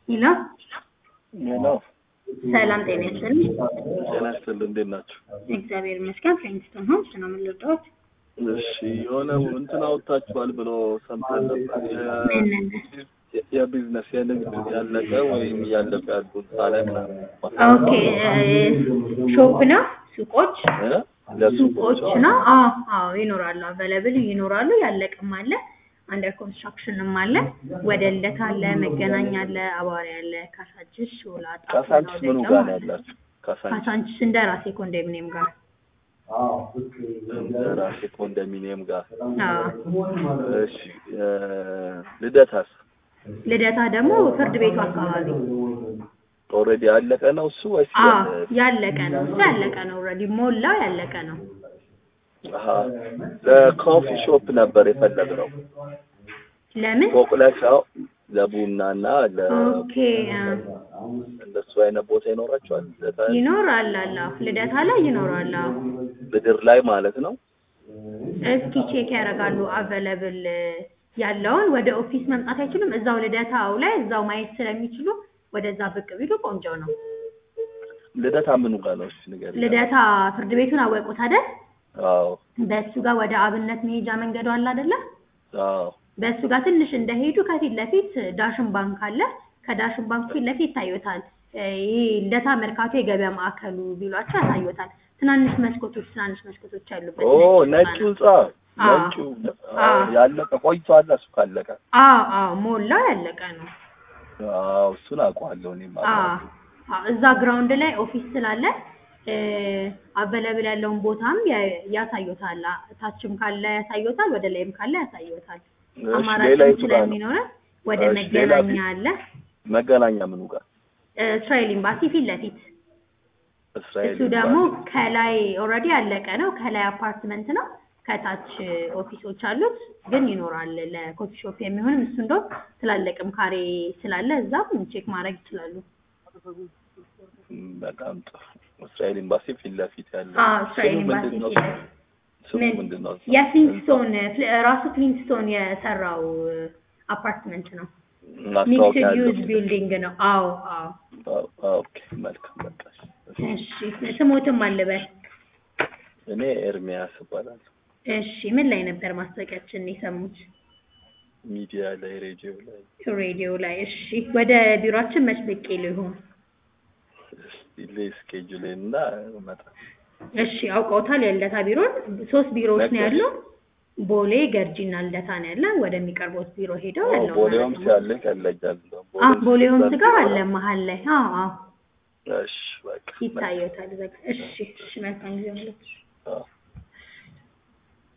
ሄሎ ሄሎ ሰላም ጤና ይስጥልኝ። ጤና ይስጥልኝ። እንዴት ናቸው? እግዚአብሔር ይመስገን። ፍሬንድስቶን ሆምስ ነው የምንወደውት። እሺ የሆነ እንትን አውጥታችኋል ብሎ ሰምተን ነበር። ምን የ- የቢዝነስ የንግድ ያለቀ ወይም እያለቀ ያሉ ሳላይ ምናምን ኦኬ ሾፕ ነው ሱቆች እ? ለሱቆች ሱቆች ነው። አዎ አዎ ይኖራሉ፣ አቬለብል ይኖራሉ። ያለቅም አለ፣ አንደር ኮንስትራክሽንም አለ። ወደ ልደታ አለ፣ መገናኛ አለ፣ አዋሪ አለ፣ ካሳንችስ፣ ሾላ፣ ጣፎ፣ ካሳንችስ ምኑ ናውደጋ ጋር ነው አለ። ያላችሁ? ካሳንችስ ካሳንችስ እንደ ራሴ ኮንዶሚኒየም ጋር ራሴ ኮንዶሚኒየም ጋር። አዎ። እሺ እ፣ ልደታስ ልደታ ደግሞ ፍርድ ቤቱ አካባቢ ኦልሬዲ ያለቀ ነው እሱ ወይስ አዎ ያለ- ያለቀ ነው። እሱ ያለቀ ነው። ኦልሬዲ ሞላው ያለቀ ነው። አሀ ለኮፊ ሾፕ ነበር የፈለግነው ለምን? ፎቅ ላይ ሳይሆን ለቡናና ለ ኦኬ አ፣ እንደሱ አይነት ቦታ ይኖራቸዋል ልደታ ይኖራል አለ ልደታ ላይ ይኖራል። አዎ። ምድር ላይ ማለት ነው። እስኪ ቼክ ያደርጋሉ አቬለብል ያለውን። ወደ ኦፊስ መምጣት አይችሉም። እዛው ልደታው ላይ እዛው ማየት ስለሚችሉ ወደዛ ብቅ ቢሉ ቆንጆ ነው። ልደታ ምኑ ጋር ነው? እሺ ንገሪኝ። ልደታ ፍርድ ቤቱን አወቁት አይደል? አዎ በእሱ ጋር ወደ አብነት መሄጃ መንገዱ አለ አይደለ? አዎ በእሱ ጋር ትንሽ እንደሄዱ ከፊት ለፊት ዳሽን ባንክ አለ። ከዳሽን ባንክ ፊት ለፊት ይታዩታል። ይሄ ልደታ መርካቶ የገበያ ማዕከሉ ቢሏቸው ያሳዩታል። ትናንሽ መስኮቶች ትናንሽ መስኮቶች ያሉበት ኦ ነጭ ነጩ ህንጻ ነው። ህንጻ አዎ። ነጩ አዎ። አዎ፣ ያለቀ ቆይቷል። እሱ ካለቀ አዎ አዎ ሞላው ያለቀ ነው። አዎ እሱን አውቀዋለሁ እኔም አዎ አውቀዋለሁ። አዎ፣ እዛ ግራውንድ ላይ ኦፊስ ስላለ አቬለብል ያለውን ቦታም ያ- ያሳዩታል። አ- ታችም ካለ ያሳዩታል፣ ወደ ላይም ካለ ያሳዩታል። እሺ ሌላ አማራጭም የቱ ጋር ነው? ስለሚኖረ ወደ እሺ፣ ሌላ መገናኛ አለ። መገናኛ ምኑ ጋር? እስራኤል ኤምባሲ ፊት ለፊት እስራኤል እሱ ደግሞ ኤምባሲ። ከላይ ኦልሬዲ ያለቀ ነው። ከላይ አፓርትመንት ነው፣ ከታች ኦፊሶች አሉት። ግን ይኖራል ለኮፊ ሾፕ የሚሆንም እሱ እንደው ትላለቅም ካሬ ስላለ እዛም ቼክ ማድረግ ይችላሉ። እም፣ በጣም ጥሩ። እስራኤል ኤምባሲ ፊት ለፊት ያለ አዎ እስራኤል ስሙ ኤምባሲ ምንድን ነው? ፊት ለፊት ስሙ ምን ምንድን ነው? የፍሊንትስቶን ፍል- ራሱ ፍሊንትስቶን የሰራው አፓርትመንት ነው። ማስታወቂያ ሚክስድ ያለው ዩዝ ቢልዲንግ ነው። አዎ አዎ። አዎ፣ አዎ፣ ኦኬ መልካም በቃ እሺ። እሺ ስሞትም አልበል። እኔ ኤርሚያስ እባላለሁ። እሺ ምን ላይ ነበር ማስታወቂያችን የሰሙት? ሚዲያ ላይ ሬዲዮ ላይ ሬዲዮ ላይ። እሺ ወደ ቢሮአችን መች ብቅ ይሉ ይሆን? ስኬጁሌን እና መጣ እሺ አውቀውታል። የልደታ ቢሮን ሶስት ቢሮዎች ነው ነገርሽ። ያለው። ቦሌ፣ ገርጂና ልደታ ነው ያለ። ወደሚቀርቡት ቢሮ ሄደው ያለው ቦሌውም ሲያለ ቀለጃል አዎ ቦሌውም ስጋ አለ መሀል ላይ። አዎ አዎ እሺ በቃ ይታየታል። በቃ እሺ እሺ መልካም ጊዜ ማለት አዎ